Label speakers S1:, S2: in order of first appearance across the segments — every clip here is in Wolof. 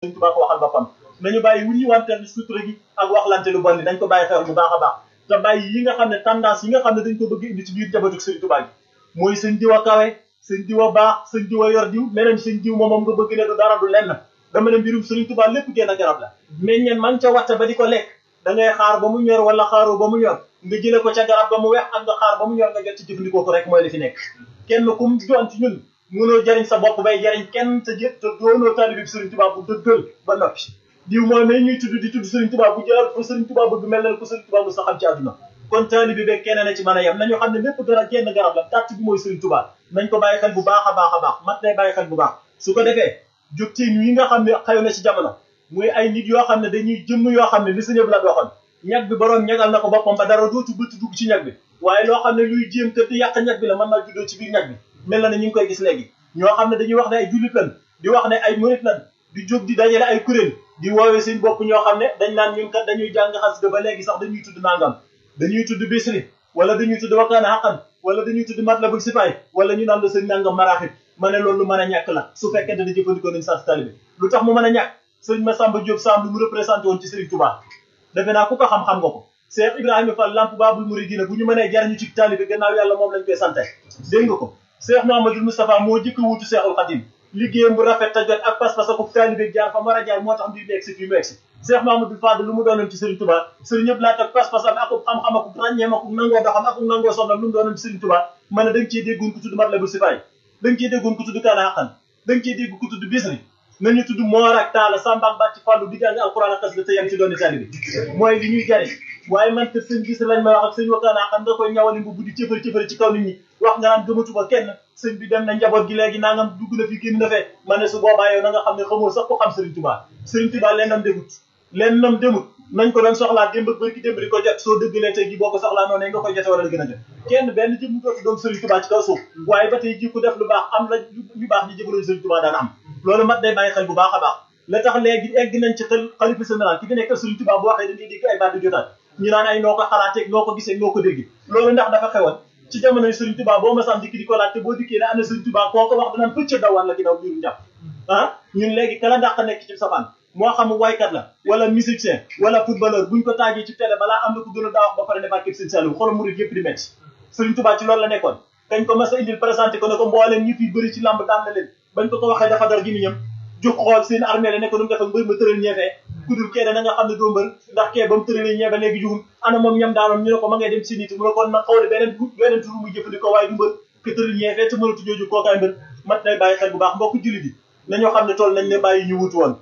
S1: sëñ Tuubaa ko waxal boppam nañu bàyyi wuñu wanteel sutura gi ak waxlante lu bon ni dañ ko bàyyi xel bu baax a baax te bàyyi yi nga xam ne tendance yi nga xam ne dañ ko bëgg indi ci biir njabootu sëñ Tuubaa gi mooy sëñ diw a kawe sëñ diw a baax sëñ diw a yor diw meneen sëñ diw moom moom nga bëgg ne du dara du lenn dama ne mbirum sëriñ Tuubaa lépp génn garab la meññeen man ca watta ba di ko lekk da ngay xaar ba mu ñor wala xaaroo ba mu ñor nga jële ko ca garab ba mu wex ak nga xaar ba mu ñor nga jot ci jëfandikoo ko rek mooy li fi nekk kenn kum doon ci ñun mënoo jariñ sa bopp bay jariñ kenn te jë te doonoo taalibe bi sëriñ Tuubaa bu dëggal ba noppi diw mooy may ñuy tudd di tudd sëriñ Tuubaa bu jëlal fa sëriñ Tuubaa bëgg mel na ko sëriñ Tuubaa mu sa xam ci àdduna kon taalibe bi kenn na ci mën a yem nañu xam ne lépp dara génn garab la tàtt bi mooy sëriñ Tuubaa nañ ko bàyyi xel bu baax a baax a baax mat nay bàyyi xel bu baax su ko defee jógtiin yi nga xam ne xew na ci jamono muy ay nit yoo xam ne dañuy jëmm yoo xam ne li sëñëb la doxoon ñag bi boroom ñagal na ko boppam ba dara dootu bëtt dugg ci ñag bi waaye loo xam ne luy jéem kër di yàq ñag bi la mën naa juddoo ci biir ñag bi mel na ne ñu ngi koy gis léegi ñoo xam ne dañuy wax ne ay jullit lan di wax ne ay murit lan di jóg di dajale ay kuréel di woowee seen bopp ñoo xam ne dañ naan ñun kat dañuy jàng xasida ba léegi sax dañuy tudd nangam dañuy tudd bisri wala dañuy tudd wakkaana xaqan wala dañuy tudd matlabul sifaay wala ñu naan la seen nangam maraaxib ma ne loolu lu mën a ñàkk la su fekkee dana jëfandikoo nañ sas talibi lu tax mu mën a ñàkk sëñ Massamba Diop Samb lu mu représenté woon ci Serigne Touba defe naa ku ko xam-xam nga ko Cheikh Ibrahima Fall lamp babul muridina bu ñu mënee jariñu ci taalibe gannaaw yàlla moom lañ koy sante dégg nga ko Cheikh Mouhamadoul Moustapha moo jëkk wuutu Cheikhul Khadim liggéeyam bu rafet ta jot ak pas-pas ak taalibe jaar fa mu war a jaar moo tax mbir mi egsi fii mu egsi Cheikh Mouhamadoul Fadl lu mu doonoon ci Serigne Touba Serigne ñëpp laat ak pas-pasam ak xam-xam ak ràññeem ak nangoo doxam ak nangoo sonnam lu mu doonoon ci Serigne Touba ma ne da nga ciy déggoon ku tudd Matlabul Sifaay da nga ciy déggoon ku tudd Kaana Xaqan da nga ciy dégg ku tudd Bisri nañu tudd moor ak taala samba ak bàcc fàllu di jàng alquran ak xasida te yam ci dooni taalibe mooy li ñuy jariñ waaye man te sëñ gis lañ may wax ak sëñ wakkaanaa xam nga koy ñawali mbubb di cëfari cëfari ci kaw nit ñi wax nga naan gëmatuma kenn sëñ bi dem na njaboot gi léegi nangam dugg na fi génn na fee ma ne su boobaa yow na nga xam ne xamoo sax ko xam Sëriñ Tuubaa Sëriñ Tuubaa lennam demut lennam demut nañ ko doon soxlaa démb ak bërki démb di ko jot soo dëggalee tey ji boo ko soxlaa noonu nga koy jote wala la gën a jot kenn benn jëm dootu doon Sëriñ Tuubaa ci kaw suuf waaye ba tey ji ku def lu baax am la ñu baax ñi jëfaloon Sëriñ Tuubaa daan am loolu mat day bàyyi xel bu baax a baax la tax léegi egg nañ ci xel xalifa général ki fi nekk Sëriñ Tuubaa bu waxee da ngay dégg ay baat di jotaat ñu naan ay noo ko xalaatee noo ko gisee noo ko dégg loolu ndax dafa xewoon ci jamonoy Sëriñ Tuubaa boo masaan dikki di ko laaj te boo dikkee ne ana Sëriñ Tuubaa koo ko wax danaan pëcc daw walla ginnaaw biiru njàpp ah ñun léegi kala dàq nekk ci safaan moo xam waykat la wala musicien wala footballeur buñ ko taajee ci télé balaa am na ko gën a daa wax ba pare ne barkeb Sëriñ Saliou xolam murid yëpp di metti Sëriñ Tuubaa ci loolu la nekkoon kañ ko mas a indil présenté ko ne ko mbooleem ñi fi bëri ci lamb daan na leen bañ ko ko waxee dafa dar gi mi ñam jóg xool seen armée la ne ko nu mu def ak mbër ma tëral ñeefee kudul kee da nga xam ne doo mbër ndax kee ba mu tëralee ñeefe léegi jugum ana moom ñam daanoon ñu ne ko ma ngay dem si nit mu ne kon man xaw ne beneen beneen turu muy jëfandikoo waaye du mbër ke tëral ñeefee te mënatu jooju kookaay mbër mat nay bàyyi xel bu baax mbokk jullit yi nañoo xam ne tool nañ ne bàyyi ñu wutu woon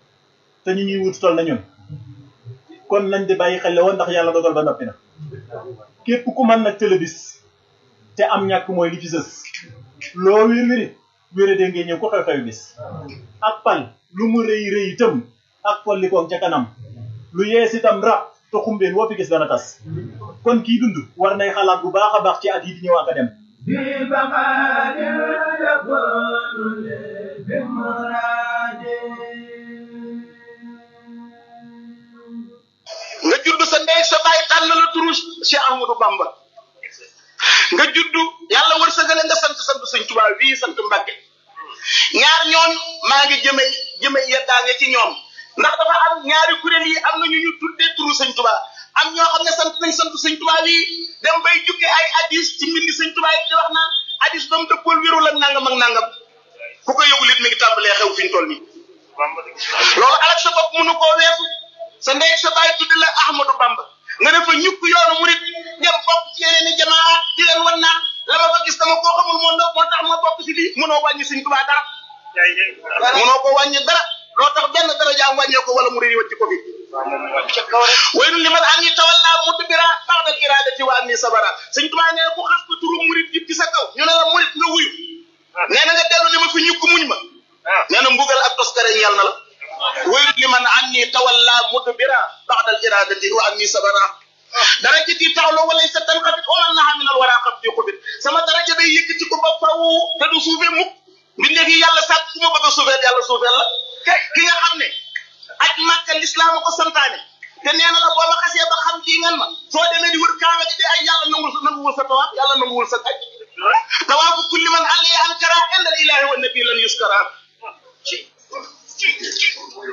S1: te ñu ñuy wutu tool na ñun kon nañ di bàyyi xel la woon ndax yàlla dogal ba noppi na képp ku mën nag télébis te am ñàkk mooy li fi sës loo wér wéri wére de ngeen ñëw ko xew-xew bis ak pal lu mu rëy rëy itam ak pollikoom ca kanam lu yees itam rab te xumbeen woo fi gis dana tas kon kii dund war nay xalaat bu baax a baax ci at yi di ñëw ak a dem
S2: nga judd sa ndey sa baay tànn la turu Cheikh Ahmadou Bamba nga judd yàlla wërsëgale nga sant sant sëñ Tuubaa bii sant Mbàkke ñaar ñoon maa ngi jëme jëme yeddaange ci ñoom ndax dafa am ñaari kuréel yi am na ñu ñu tuddee turu sëñ Tuubaa am ñoo xam ne sant nañ sant sëñ Tuubaa bii dem bay jukke ay hadis ci mbindi sëñ Tuubaa yi di wax naan hadis ba mu dëppool wérul ak nangam ak nangam ku ko yëgul it mi ngi tàmbalee xew fi ñu toll nii loolu alak sa bopp mënu koo weesu sa ndey sa baay tuddi la Ahmadou Bamba nga def fa ñukk yoonu murit dem bokk ci yeneen i jamaa di leen wan naan la ma fa gis dama koo xamul moo moo tax ma bokk si lii mënoo wàññi sëñ Tuubaa dara mënoo ko wàññi dara loo tax benn dara jaam wàññee ko wala murit yi wacci ko fi waynu li man an yi tawalla mudbira ba'dal iradati wa anni sabara sëñ Tuubaa nee na ku xas ko turu murit jib ci sa kaw ñu ne la murit nga wuyu nee na nga dellu ne ma fi ñukk muñ ma nee na mbugal ak toskare ñeel na la wayru li man anni tawalla mudbira ba'dal iradati wa anni sabara darajati ta'lu wa laysa tanqabit wa man naha min al wara qad yuqbit sama daraja day yëkkati ko ba faw te du suufee mukk mbindeef yi yàlla sàkk ku ma bëgg a suufeel yàlla suufeel la ki nga xam ne aj màkka lislaam ko santaane te nee na la boo ma xasee ba xam kii ngan ma soo demee di wër kaaba gi de ay yàlla nangul nanguwul sa tawaaf yàlla nanguwul sa aj tawaafu kulli man alli ankara inda ilahi wa nabi lan yuskara